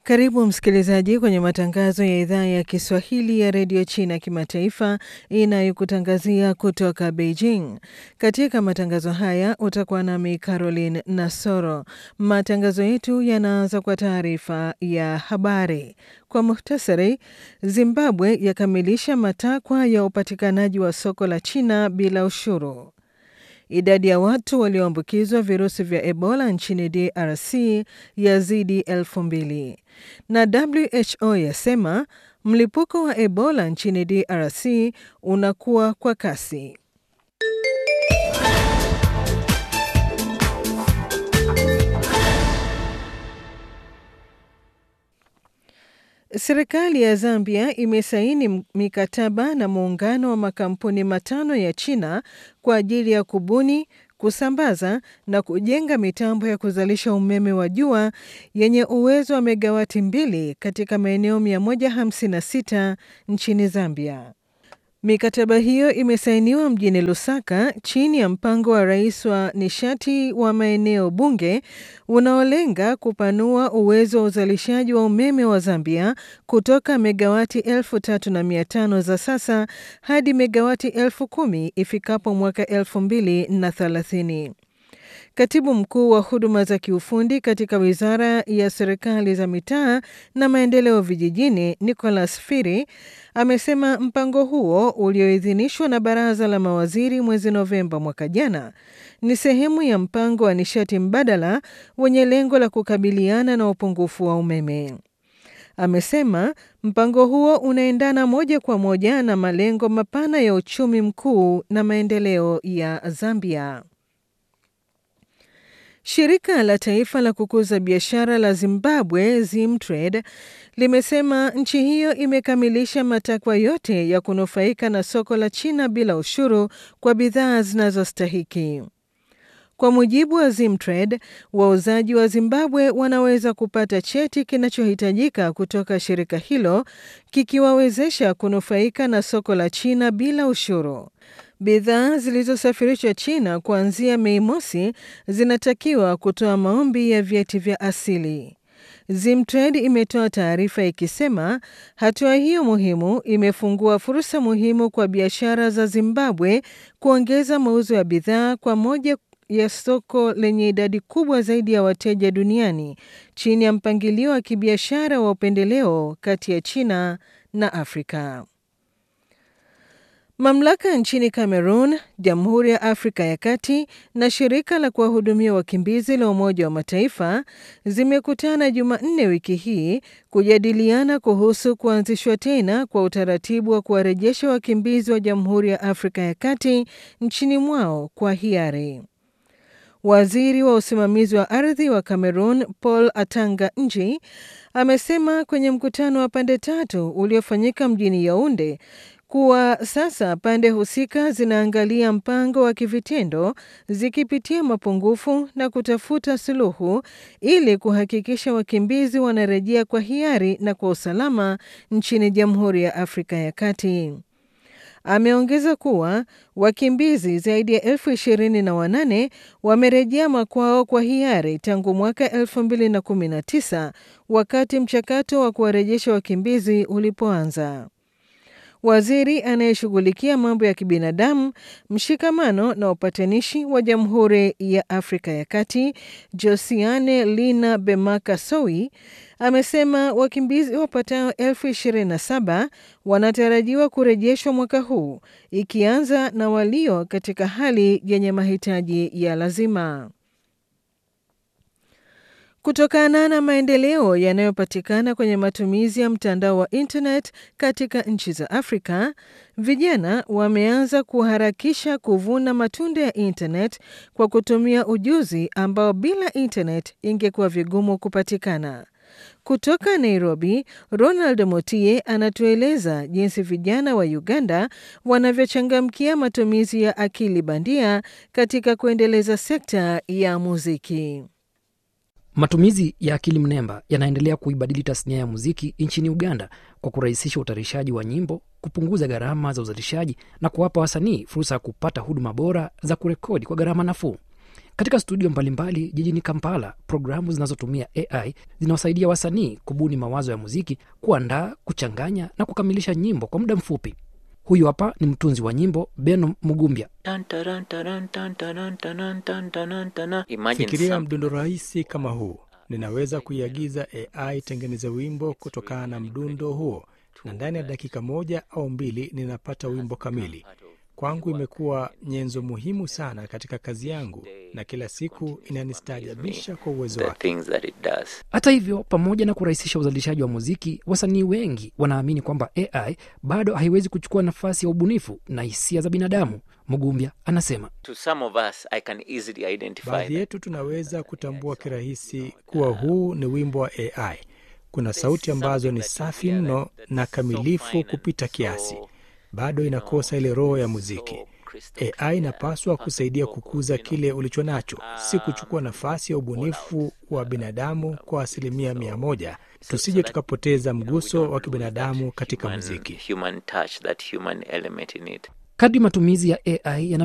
Karibu msikilizaji kwenye matangazo ya idhaa ya Kiswahili ya redio China kimataifa inayokutangazia kutoka Beijing. Katika matangazo haya utakuwa nami Caroline Nasoro. Matangazo yetu yanaanza kwa taarifa ya habari. Kwa muhtasari, Zimbabwe yakamilisha matakwa ya upatikanaji wa soko la China bila ushuru. Idadi ya watu walioambukizwa virusi vya Ebola nchini DRC yazidi elfu mbili na WHO yasema mlipuko wa Ebola nchini DRC unakuwa kwa kasi. Serikali ya Zambia imesaini mikataba na muungano wa makampuni matano ya China kwa ajili ya kubuni, kusambaza na kujenga mitambo ya kuzalisha umeme wa jua yenye uwezo wa megawati mbili katika maeneo 156 nchini Zambia. Mikataba hiyo imesainiwa mjini Lusaka chini ya mpango wa rais wa nishati wa maeneo bunge unaolenga kupanua uwezo wa uzalishaji wa umeme wa Zambia kutoka megawati elfu tatu na mia tano za sasa hadi megawati elfu kumi ifikapo mwaka elfu mbili na thelathini. Katibu mkuu wa huduma za kiufundi katika wizara ya serikali za mitaa na maendeleo vijijini, Nicholas Firi, amesema mpango huo ulioidhinishwa na baraza la mawaziri mwezi Novemba mwaka jana ni sehemu ya mpango wa nishati mbadala wenye lengo la kukabiliana na upungufu wa umeme. Amesema mpango huo unaendana moja kwa moja na malengo mapana ya uchumi mkuu na maendeleo ya Zambia. Shirika la taifa la kukuza biashara la Zimbabwe, Zimtrade, limesema nchi hiyo imekamilisha matakwa yote ya kunufaika na soko la China bila ushuru kwa bidhaa zinazostahiki. Kwa mujibu wa Zimtrade, wauzaji wa Zimbabwe wanaweza kupata cheti kinachohitajika kutoka shirika hilo kikiwawezesha kunufaika na soko la China bila ushuru. Bidhaa zilizosafirishwa China kuanzia Mei mosi zinatakiwa kutoa maombi ya vyeti vya asili. Zimtrade imetoa taarifa ikisema hatua hiyo muhimu imefungua fursa muhimu kwa biashara za Zimbabwe kuongeza mauzo ya bidhaa kwa moja ya soko lenye idadi kubwa zaidi ya wateja duniani chini ya mpangilio wa kibiashara wa upendeleo kati ya China na Afrika. Mamlaka nchini Cameroon, Jamhuri ya Afrika ya Kati na shirika la kuwahudumia wakimbizi la Umoja wa Mataifa zimekutana Jumanne wiki hii kujadiliana kuhusu kuanzishwa tena kwa utaratibu wa kuwarejesha wakimbizi wa Jamhuri ya Afrika ya Kati nchini mwao kwa hiari. Waziri wa usimamizi wa ardhi wa Cameroon Paul Atanga Nji amesema kwenye mkutano wa pande tatu uliofanyika mjini Yaounde kuwa sasa pande husika zinaangalia mpango wa kivitendo zikipitia mapungufu na kutafuta suluhu ili kuhakikisha wakimbizi wanarejea kwa hiari na kwa usalama nchini Jamhuri ya Afrika ya Kati. Ameongeza kuwa wakimbizi zaidi ya elfu ishirini na wanane wamerejea makwao kwa hiari tangu mwaka elfu mbili na kumi na tisa wakati mchakato wa kuwarejesha wakimbizi ulipoanza. Waziri anayeshughulikia mambo ya kibinadamu, mshikamano na upatanishi wa Jamhuri ya Afrika ya Kati, Josiane Lina Bemaka Sowi, amesema wakimbizi wapatao elfu ishirini na saba wanatarajiwa kurejeshwa mwaka huu, ikianza na walio katika hali yenye mahitaji ya lazima. Kutokana na maendeleo yanayopatikana kwenye matumizi ya mtandao wa internet katika nchi za Afrika, vijana wameanza kuharakisha kuvuna matunda ya internet kwa kutumia ujuzi ambao bila internet ingekuwa vigumu kupatikana. Kutoka Nairobi, Ronald Motie anatueleza jinsi vijana wa Uganda wanavyochangamkia matumizi ya akili bandia katika kuendeleza sekta ya muziki. Matumizi ya akili mnemba yanaendelea kuibadili tasnia ya muziki nchini Uganda kwa kurahisisha utayarishaji wa nyimbo, kupunguza gharama za uzalishaji na kuwapa wasanii fursa ya kupata huduma bora za kurekodi kwa gharama nafuu. Katika studio mbalimbali jijini Kampala, programu zinazotumia AI zinawasaidia wasanii kubuni mawazo ya muziki, kuandaa, kuchanganya na kukamilisha nyimbo kwa muda mfupi. Huyu hapa ni mtunzi wa nyimbo Beno Mugumbya. Fikiria mdundo rahisi kama huu, ninaweza kuiagiza AI tengeneze wimbo kutokana na mdundo huo, na ndani ya dakika moja au mbili ninapata wimbo kamili. Kwangu imekuwa nyenzo muhimu sana katika kazi yangu, na kila siku inanistaajabisha kwa uwezo wake. Hata hivyo, pamoja na kurahisisha uzalishaji wa muziki, wasanii wengi wanaamini kwamba AI bado haiwezi kuchukua nafasi ya ubunifu na hisia za binadamu. Mugumbya anasema Baadhi yetu tunaweza kutambua kirahisi kuwa huu ni wimbo wa AI. Kuna sauti ambazo ni safi mno na kamilifu kupita kiasi, bado inakosa ile roho ya muziki. AI inapaswa kusaidia kukuza kile ulicho nacho, si kuchukua nafasi ya ubunifu wa binadamu kwa asilimia mia moja. Tusije tukapoteza mguso wa kibinadamu katika muziki. kadri matumizi ya AI yana